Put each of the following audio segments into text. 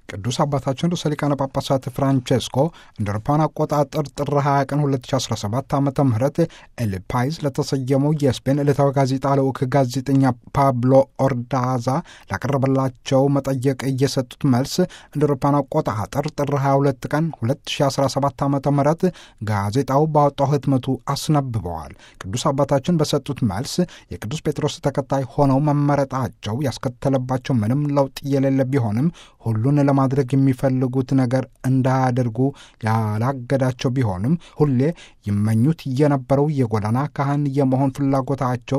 ቅዱስ አባታችን ርዕሰ ሊቃነ ጳጳሳት ፍራንቼስኮ እንደ አውሮፓውያን አቆጣጠር ጥር 20 ቀን 2017 ዓ ም ኤል ፓይስ ለተሰየመው የስፔን ዕለታዊ ጋዜጣ ልዑክ ጋዜጠኛ ፓብሎ ኦርዳዛ ላቀረበላቸው መጠየቅ እየሰጡት መልስ እንደ አውሮፓውያን አቆጣጠር ጥር 22 ቀን 2017 ዓ ም ጋዜጣው ባወጣው ህትመቱ አስነብበዋል። ቅዱስ አባታችን በሰጡት መልስ የቅዱስ ጴጥሮስ ተከታይ ሆነው መመረጣቸው ያስከተለባቸው ምንም ለውጥ የሌለ ቢሆንም ሁሉን ለማድረግ የሚፈልጉት ነገር እንዳያደርጉ ያላገዳቸው ቢሆንም ሁሌ ይመኙት የነበረው የጎዳና ካህን የመሆን ፍላጎታቸው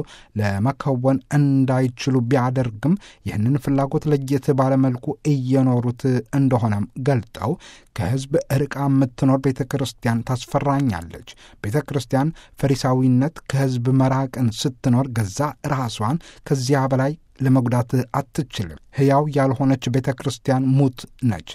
ለመከወን እንዳይችሉ ቢያደርግም ይህንን ፍላጎት ለየት ባለመልኩ እየኖሩት እንደሆነም ገልጠው ከሕዝብ ርቃ የምትኖር ቤተ ክርስቲያን ታስፈራኛለች። ቤተ ክርስቲያን ፈሪሳዊነት ከሕዝብ መራቅን ስትኖር ገዛ ራሷን ከዚያ በላይ ለመጉዳት አትችልም። ሕያው ያልሆነች ቤተ ክርስቲያን ሙት ነች።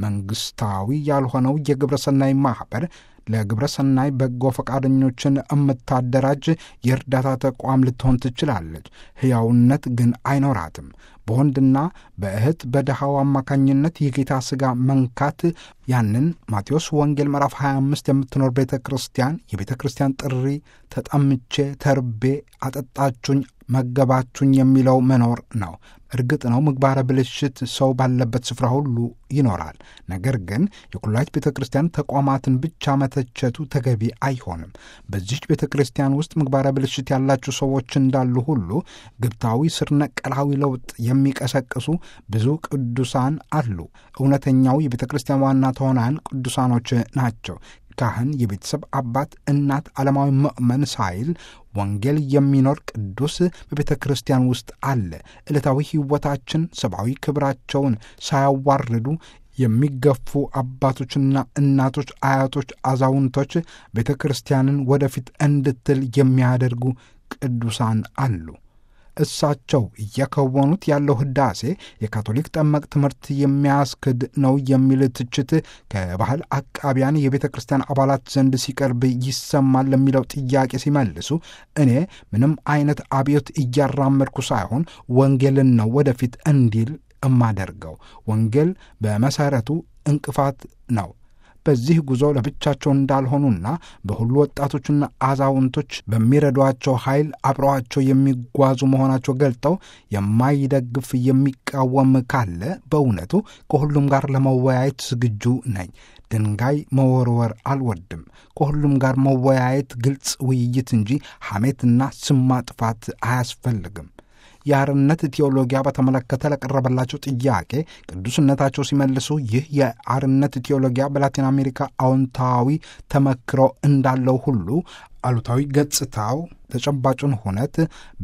መንግሥታዊ ያልሆነው የግብረ ሰናይ ማኅበር ለግብረ ሰናይ በጎ ፈቃደኞችን የምታደራጅ የእርዳታ ተቋም ልትሆን ትችላለች። ሕያውነት ግን አይኖራትም። በወንድና በእህት በድሃው አማካኝነት የጌታ ሥጋ መንካት ያንን ማቴዎስ ወንጌል ምዕራፍ 25 የምትኖር ቤተ ክርስቲያን የቤተ ክርስቲያን ጥሪ ተጠምቼ ተርቤ አጠጣችሁኝ መገባችሁኝ የሚለው መኖር ነው። እርግጥ ነው ምግባረ ብልሽት ሰው ባለበት ስፍራ ሁሉ ይኖራል። ነገር ግን የኩላሊት ቤተ ክርስቲያን ተቋማትን ብቻ መተቸቱ ተገቢ አይሆንም። በዚች ቤተ ክርስቲያን ውስጥ ምግባረ ብልሽት ያላቸው ሰዎች እንዳሉ ሁሉ ግብታዊ ስር ነቀላዊ ለውጥ የሚቀሰቅሱ ብዙ ቅዱሳን አሉ። እውነተኛው የቤተ ክርስቲያን ዋና ተዋናያን ቅዱሳኖች ናቸው። ካህን፣ የቤተሰብ አባት፣ እናት፣ ዓለማዊ ምእመን ሳይል ወንጌል የሚኖር ቅዱስ በቤተ ክርስቲያን ውስጥ አለ። ዕለታዊ ሕይወታችን ሰብአዊ ክብራቸውን ሳያዋርዱ የሚገፉ አባቶችና እናቶች፣ አያቶች፣ አዛውንቶች ቤተ ክርስቲያንን ወደፊት እንድትል የሚያደርጉ ቅዱሳን አሉ። እሳቸው እየከወኑት ያለው ህዳሴ የካቶሊክ ጠመቅ ትምህርት የሚያስክድ ነው የሚል ትችት ከባህል አቃቢያን የቤተ ክርስቲያን አባላት ዘንድ ሲቀርብ ይሰማል ለሚለው ጥያቄ ሲመልሱ እኔ ምንም አይነት አብዮት እያራመድኩ ሳይሆን ወንጌልን ነው ወደፊት እንዲል እማደርገው። ወንጌል በመሰረቱ እንቅፋት ነው። በዚህ ጉዞ ለብቻቸው እንዳልሆኑና በሁሉ ወጣቶችና አዛውንቶች በሚረዷቸው ኃይል አብረዋቸው የሚጓዙ መሆናቸው ገልጠው የማይደግፍ የሚቃወም ካለ በእውነቱ ከሁሉም ጋር ለመወያየት ዝግጁ ነኝ። ድንጋይ መወርወር አልወድም። ከሁሉም ጋር መወያየት፣ ግልጽ ውይይት እንጂ ሐሜትና ስም ማጥፋት አያስፈልግም። የአርነት ቴዎሎጊያ በተመለከተ ለቀረበላቸው ጥያቄ ቅዱስነታቸው ሲመልሱ ይህ የአርነት ቴዎሎጊያ በላቲን አሜሪካ አዎንታዊ ተመክሮ እንዳለው ሁሉ አሉታዊ ገጽታው ተጨባጩን ሁነት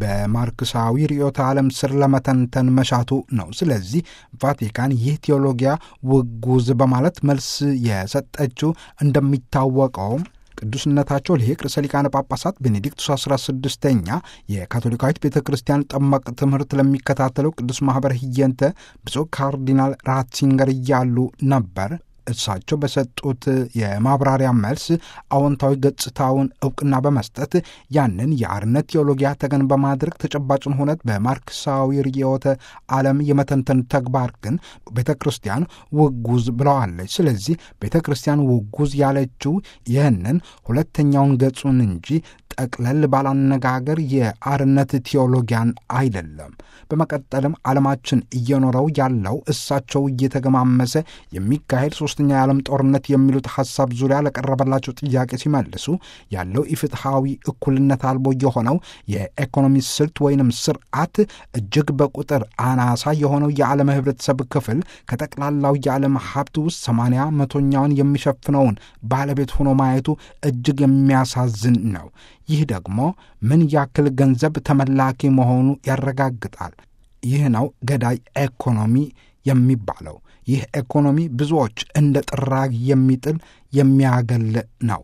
በማርክሳዊ ርዕዮተ ዓለም ስር ለመተንተን መሻቱ ነው። ስለዚህ ቫቲካን ይህ ቴዎሎጊያ ውጉዝ በማለት መልስ የሰጠችው እንደሚታወቀውም ቅዱስነታቸው ሊቅ ርዕሰ ሊቃነ ጳጳሳት ቤኔዲክቱስ 16ኛ የካቶሊካዊት ቤተ ክርስቲያን ጠመቅ ትምህርት ለሚከታተለው ቅዱስ ማኅበር ህየንተ ብፁዕ ካርዲናል ራትሲንገር እያሉ ነበር። እሳቸው በሰጡት የማብራሪያ መልስ አዎንታዊ ገጽታውን እውቅና በመስጠት ያንን የአርነት ቴዎሎጊያ ተገን በማድረግ ተጨባጭን ሁነት በማርክሳዊ ርዕዮተ ዓለም የመተንተን ተግባር ግን ቤተ ክርስቲያን ውጉዝ ብለዋለች። ስለዚህ ቤተ ክርስቲያን ውጉዝ ያለችው ይህንን ሁለተኛውን ገጹን እንጂ ጠቅለል ባላነጋገር የአርነት ቴዎሎጊያን አይደለም። በመቀጠልም ዓለማችን እየኖረው ያለው እሳቸው እየተገማመሰ የሚካሄድ ሶስተኛ የዓለም ጦርነት የሚሉት ሐሳብ ዙሪያ ለቀረበላቸው ጥያቄ ሲመልሱ ያለው ኢፍትሐዊ እኩልነት አልቦ የሆነው የኢኮኖሚ ስልት ወይንም ስርዓት እጅግ በቁጥር አናሳ የሆነው የዓለም ህብረተሰብ ክፍል ከጠቅላላው የዓለም ሀብት ውስጥ ሰማንያ መቶኛውን የሚሸፍነውን ባለቤት ሆኖ ማየቱ እጅግ የሚያሳዝን ነው። ይህ ደግሞ ምን ያክል ገንዘብ ተመላኪ መሆኑ ያረጋግጣል። ይህ ነው ገዳይ ኢኮኖሚ የሚባለው። ይህ ኢኮኖሚ ብዙዎች እንደ ጥራግ የሚጥል የሚያገል ነው።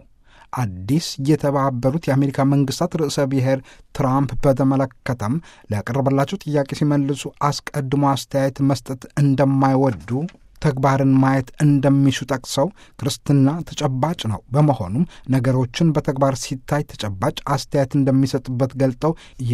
አዲስ የተባበሩት የአሜሪካ መንግስታት ርዕሰ ብሔር ትራምፕ በተመለከተም ለቀረበላቸው ጥያቄ ሲመልሱ አስቀድሞ አስተያየት መስጠት እንደማይወዱ ተግባርን ማየት እንደሚሹ ጠቅሰው ክርስትና ተጨባጭ ነው። በመሆኑም ነገሮችን በተግባር ሲታይ ተጨባጭ አስተያየት እንደሚሰጡበት ገልጠው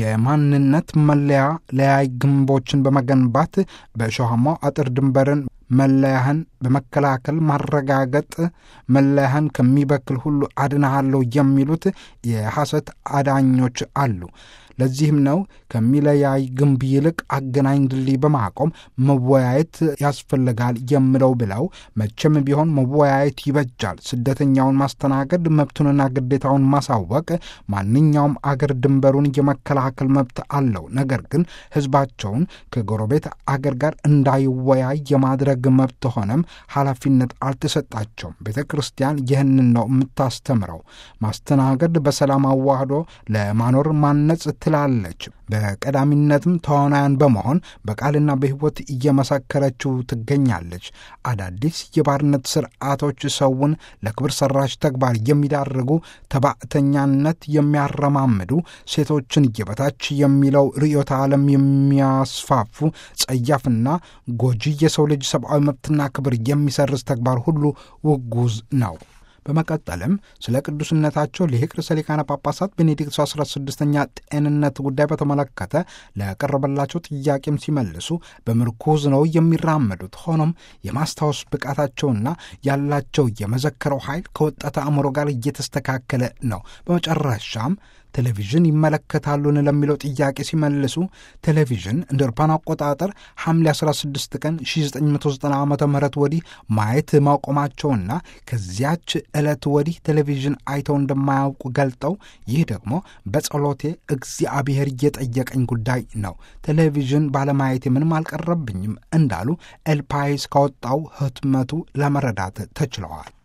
የማንነት መለያ ለያይ ግንቦችን በመገንባት በእሾሃማው አጥር ድንበርን መለያህን በመከላከል ማረጋገጥ መለያህን ከሚበክል ሁሉ አድናሃለሁ የሚሉት የሐሰት አዳኞች አሉ። ለዚህም ነው ከሚለያይ ግንብ ይልቅ አገናኝ ድልድይ በማቆም መወያየት ያስፈልጋል የምለው ብለው መቼም ቢሆን መወያየት ይበጃል። ስደተኛውን ማስተናገድ፣ መብቱንና ግዴታውን ማሳወቅ፣ ማንኛውም አገር ድንበሩን የመከላከል መብት አለው። ነገር ግን ሕዝባቸውን ከጎረቤት አገር ጋር እንዳይወያይ የማድረግ መብት ሆነም ኃላፊነት አልተሰጣቸውም። ቤተ ክርስቲያን ይህንን ነው የምታስተምረው። ማስተናገድ በሰላም አዋህዶ ለማኖር ማነጽ ትላለች። በቀዳሚነትም ተዋናያን በመሆን በቃልና በሕይወት እየመሰከረችው ትገኛለች። አዳዲስ የባርነት ስርዓቶች ሰውን ለክብር ሰራሽ ተግባር የሚዳርጉ ተባዕተኛነት የሚያረማምዱ ሴቶችን የበታች የሚለው ርዕዮተ ዓለም የሚያስፋፉ ጸያፍና ጎጂ የሰው ልጅ ሰብአዊ መብትና ክብር የሚሰርዝ ተግባር ሁሉ ውጉዝ ነው። በመቀጠልም ስለ ቅዱስነታቸው ሊቅ ርዕሰ ሊቃነ ጳጳሳት ቤኔዲክት 16ኛ ጤንነት ጉዳይ በተመለከተ ለቀረበላቸው ጥያቄም ሲመልሱ በምርኩዝ ነው የሚራመዱት። ሆኖም የማስታወስ ብቃታቸውና ያላቸው የመዘከረው ኃይል ከወጣት አእምሮ ጋር እየተስተካከለ ነው። በመጨረሻም ቴሌቪዥን ይመለከታሉን ለሚለው ጥያቄ ሲመልሱ ቴሌቪዥን እንደ አውሮፓውያን አቆጣጠር ሐምሌ 16 ቀን 1990 ዓ ም ወዲህ ማየት ማቆማቸውና ከዚያች ዕለት ወዲህ ቴሌቪዥን አይተው እንደማያውቁ ገልጠው ይህ ደግሞ በጸሎቴ እግዚአብሔር እየጠየቀኝ ጉዳይ ነው፣ ቴሌቪዥን ባለማየቴ ምንም አልቀረብኝም እንዳሉ ኤልፓይስ ካወጣው ህትመቱ ለመረዳት ተችለዋል።